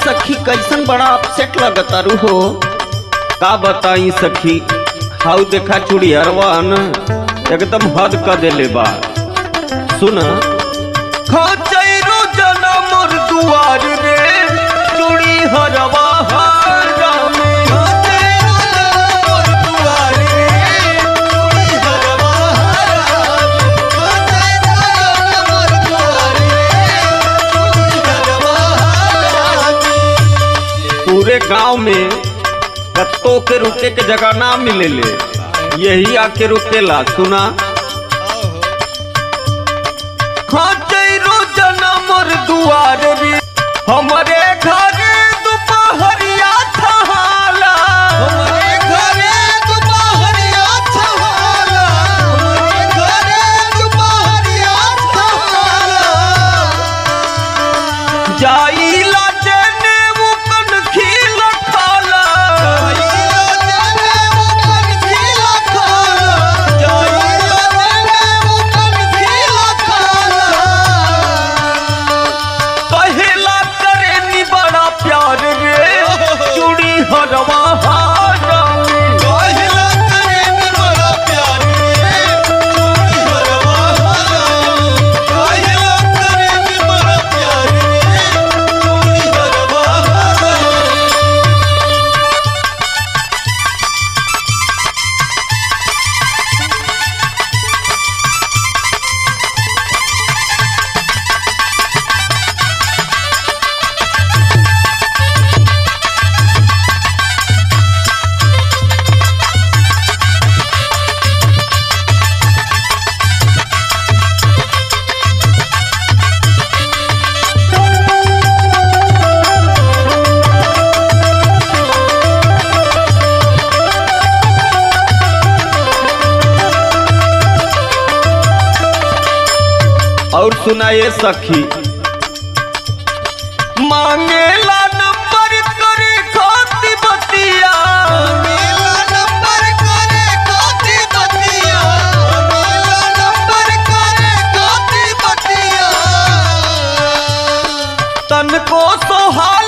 सखी कैसन बड़ा अपसेट लगतारू हो का बताई सखी हाउ देखा चुड़ियरवा न एकदम हद क देले बा सुन खचैरो जनम दुआर रे चूड़ी हरवा हरा में पूरे गांव में कत्तो के रुके के जगह ना मिलेले यही आके रुकेला सुना खचैरो जनम दुआर रे हमरे घर दुपहरिया थहाला हमरे घरे दुपहरिया थहाला हमरे घरे दुपहरिया थहाला जाइला जने मुकन खिल खाला जाइला जने मुकन खिल खाला जाइला जने मुकन खिल खाला कहेला करे नी बड़ा प्यार रे चूड़ी हरवा हारा कहेला करे नी बड़ा प्यार रे चूड़ी हरवा हारा कहेला करे नी बड़ा प्यार रे चूड़ी हरवा हारा और सुनाए सखी मांगेला नंबर करे खाती बतिया मांगेला नंबर करे खाती बतिया मांगेला नंबर करे खाती बतिया तन को सोहाल